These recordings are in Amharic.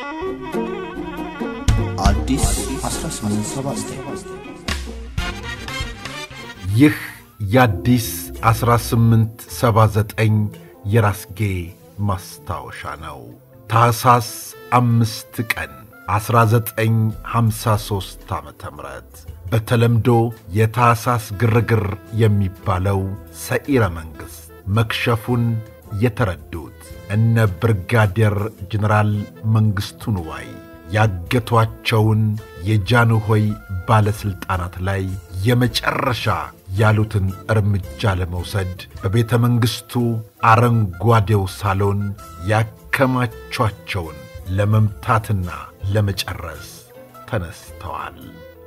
አዲስ 1879 ይህ የአዲስ 1879 የራስጌ ማስታወሻ ነው። ታኅሳስ አምስት ቀን 1953 ዓ ም በተለምዶ የታኅሳስ ግርግር የሚባለው ሰኢረ መንግሥት መክሸፉን የተረዱት እነ ብርጋዴር ጀነራል መንግሥቱ ንዋይ ያገቷቸውን የጃንሆይ ባለሥልጣናት ላይ የመጨረሻ ያሉትን እርምጃ ለመውሰድ በቤተ መንግሥቱ አረንጓዴው ሳሎን ያከማቿቸውን ለመምታትና ለመጨረስ ተነስተዋል፣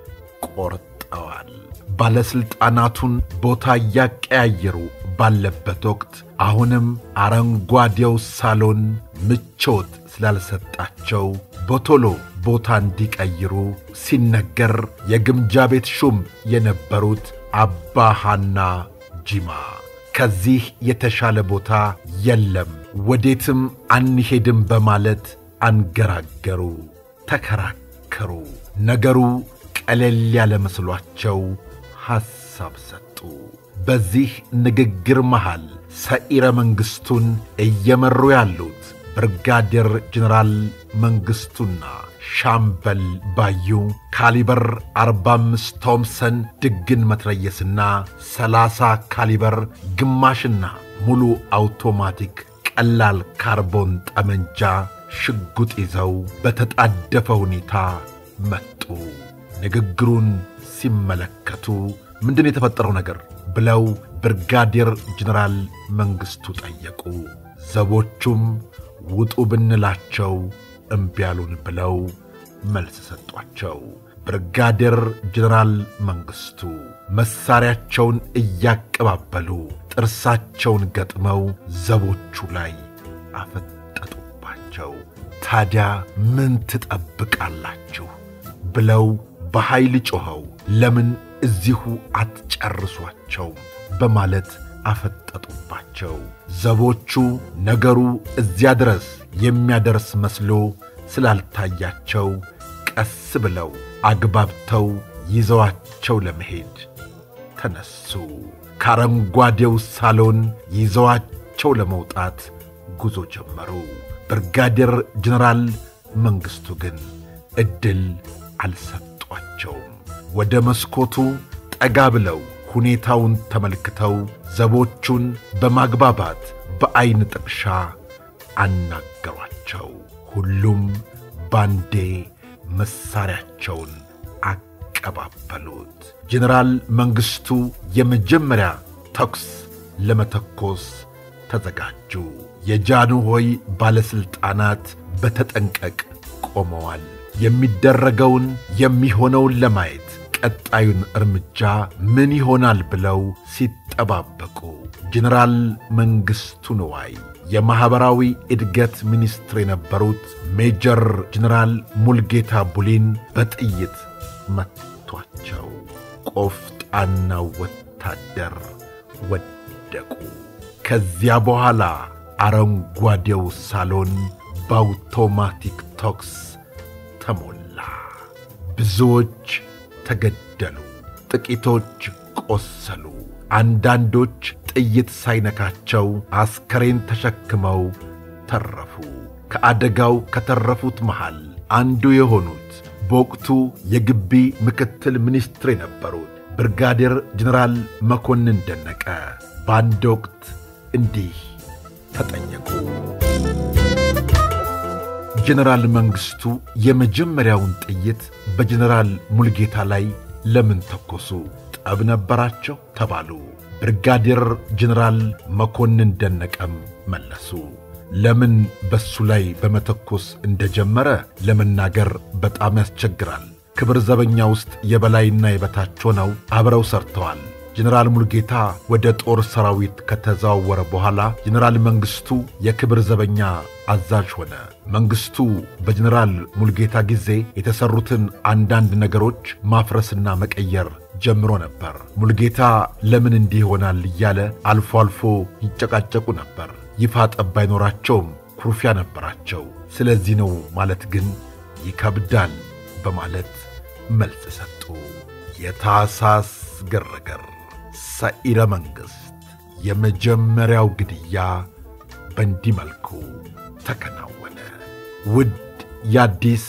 ቆርጠዋል። ባለሥልጣናቱን ቦታ እያቀያየሩ ባለበት ወቅት አሁንም አረንጓዴው ሳሎን ምቾት ስላልሰጣቸው በቶሎ ቦታ እንዲቀይሩ ሲነገር የግምጃ ቤት ሹም የነበሩት አባ ሐና ጂማ ከዚህ የተሻለ ቦታ የለም፣ ወዴትም አንሄድም በማለት አንገራገሩ፣ ተከራከሩ። ነገሩ ቀለል ያለ መስሏቸው ሐሳብ ሰጡ። በዚህ ንግግር መሃል ሰኢረ መንግሥቱን እየመሩ ያሉት ብርጋዴር ጀነራል መንግሥቱና ሻምበል ባዩ ካሊበር 45 ቶምሰን ድግን መትረየስና 30 ካሊበር ግማሽና ሙሉ አውቶማቲክ ቀላል ካርቦን ጠመንጃ ሽጉጥ ይዘው በተጣደፈ ሁኔታ መጡ። ንግግሩን ሲመለከቱ ምንድን የተፈጠረው ነገር ብለው ብርጋዴር ጀነራል መንግሥቱ ጠየቁ። ዘቦቹም ውጡ ብንላቸው እምቢ አሉን ብለው መልስ ሰጧቸው። ብርጋዴር ጀነራል መንግሥቱ መሣሪያቸውን እያቀባበሉ ጥርሳቸውን ገጥመው ዘቦቹ ላይ አፈጠጡባቸው። ታዲያ ምን ትጠብቃላችሁ ብለው በኃይል ጮኸው ለምን እዚሁ አትጨርሷቸውም በማለት አፈጠጡባቸው። ዘቦቹ ነገሩ እዚያ ድረስ የሚያደርስ መስሎ ስላልታያቸው ቀስ ብለው አግባብተው ይዘዋቸው ለመሄድ ተነሱ። ከአረንጓዴው ሳሎን ይዘዋቸው ለመውጣት ጉዞ ጀመሩ። ብርጋዴር ጀነራል መንግሥቱ ግን ዕድል አልሰጧቸውም። ወደ መስኮቱ ጠጋ ብለው ሁኔታውን ተመልክተው ዘቦቹን በማግባባት በዐይን ጥቅሻ አናገሯቸው። ሁሉም ባንዴ መሣሪያቸውን አቀባበሉት። ጀነራል መንግሥቱ የመጀመሪያ ተኩስ ለመተኮስ ተዘጋጁ። የጃንሆይ ባለሥልጣናት በተጠንቀቅ ቆመዋል። የሚደረገውን የሚሆነውን ለማየት ቀጣዩን እርምጃ ምን ይሆናል ብለው ሲጠባበቁ ጀነራል መንግሥቱ ንዋይ የማኅበራዊ እድገት ሚኒስትር የነበሩት ሜጀር ጀነራል ሙልጌታ ቡሊን በጥይት መቷቸው። ቆፍጣናው ወታደር ወደቁ። ከዚያ በኋላ አረንጓዴው ሳሎን በአውቶማቲክ ተኩስ ተሞላ። ብዙዎች ተገደሉ፣ ጥቂቶች ቆሰሉ። አንዳንዶች ጥይት ሳይነካቸው አስከሬን ተሸክመው ተረፉ። ከአደጋው ከተረፉት መሃል አንዱ የሆኑት በወቅቱ የግቢ ምክትል ሚኒስትር የነበሩት ብርጋዴር ጀነራል መኮንን ደነቀ በአንድ ወቅት እንዲህ ተጠየቁ። ጀነራል መንግሥቱ የመጀመሪያውን ጥይት በጀነራል ሙልጌታ ላይ ለምን ተኮሱ? ጠብ ነበራቸው ተባሉ። ብርጋዴር ጀነራል መኮንን ደነቀም መለሱ። ለምን በሱ ላይ በመተኮስ እንደጀመረ ለመናገር በጣም ያስቸግራል። ክብር ዘበኛ ውስጥ የበላይና የበታች ሆነው አብረው ሰርተዋል። ጀነራል ሙልጌታ ወደ ጦር ሰራዊት ከተዘዋወረ በኋላ ጀነራል መንግሥቱ የክብር ዘበኛ አዛዥ ሆነ። መንግሥቱ በጀነራል ሙልጌታ ጊዜ የተሠሩትን አንዳንድ ነገሮች ማፍረስና መቀየር ጀምሮ ነበር። ሙልጌታ ለምን እንዲህ ይሆናል እያለ አልፎ አልፎ ይጨቃጨቁ ነበር። ይፋ ጠብ ባይኖራቸውም ኩርፊያ ነበራቸው። ስለዚህ ነው ማለት ግን ይከብዳል በማለት መልስ ሰጡ። የታህሳስ ግርግር ሰኢረ መንግሥት የመጀመሪያው ግድያ በእንዲህ መልኩ ተከናወነ። ውድ የአዲስ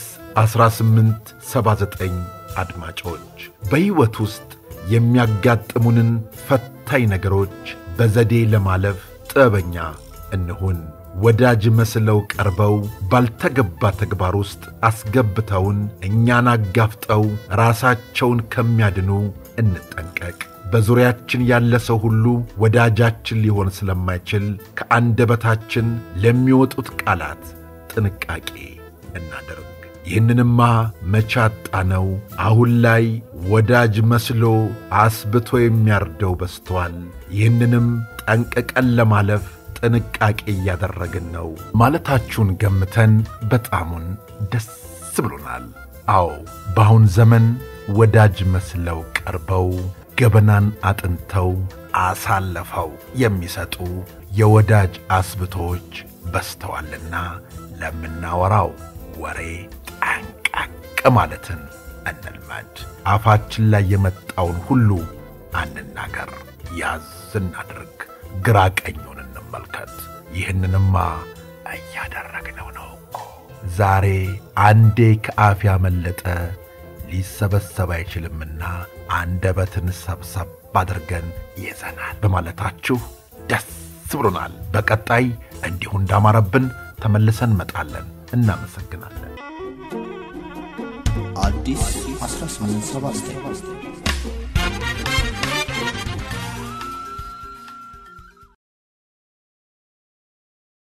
1879 አድማጮች በሕይወት ውስጥ የሚያጋጥሙንን ፈታኝ ነገሮች በዘዴ ለማለፍ ጥበበኛ እንሁን። ወዳጅ መስለው ቀርበው ባልተገባ ተግባር ውስጥ አስገብተውን እኛን አጋፍጠው ራሳቸውን ከሚያድኑ እንጠንቀቅ። በዙሪያችን ያለ ሰው ሁሉ ወዳጃችን ሊሆን ስለማይችል ከአንደበታችን ለሚወጡት ቃላት ጥንቃቄ እናደርግ። ይህንንማ መቻጣ ነው። አሁን ላይ ወዳጅ መስሎ አስብቶ የሚያርደው በዝቷል። ይህንንም ጠንቅቀን ለማለፍ ጥንቃቄ እያደረግን ነው ማለታችሁን ገምተን በጣሙን ደስ ብሎናል። አዎ በአሁን ዘመን ወዳጅ መስለው ቀርበው ገበናን አጥንተው አሳልፈው የሚሰጡ የወዳጅ አስብቶች በዝተዋልና ለምናወራው ወሬ ጠንቀቅ ማለትን እንልመድ። አፋችን ላይ የመጣውን ሁሉ አንናገር፣ ያዝ እናድርግ፣ ግራ ቀኙን እንመልከት። ይህንንማ እያደረግነው ነው እኮ። ዛሬ አንዴ ከአፍ ያመለጠ ሊሰበሰብ አይችልምና አንደበትን ሰብሰብ አድርገን ይዘናል በማለታችሁ ደስ ብሎናል። በቀጣይ እንዲሁ እንዳማረብን ተመልሰን እንመጣለን። እናመሰግናለን። አዲስ 1879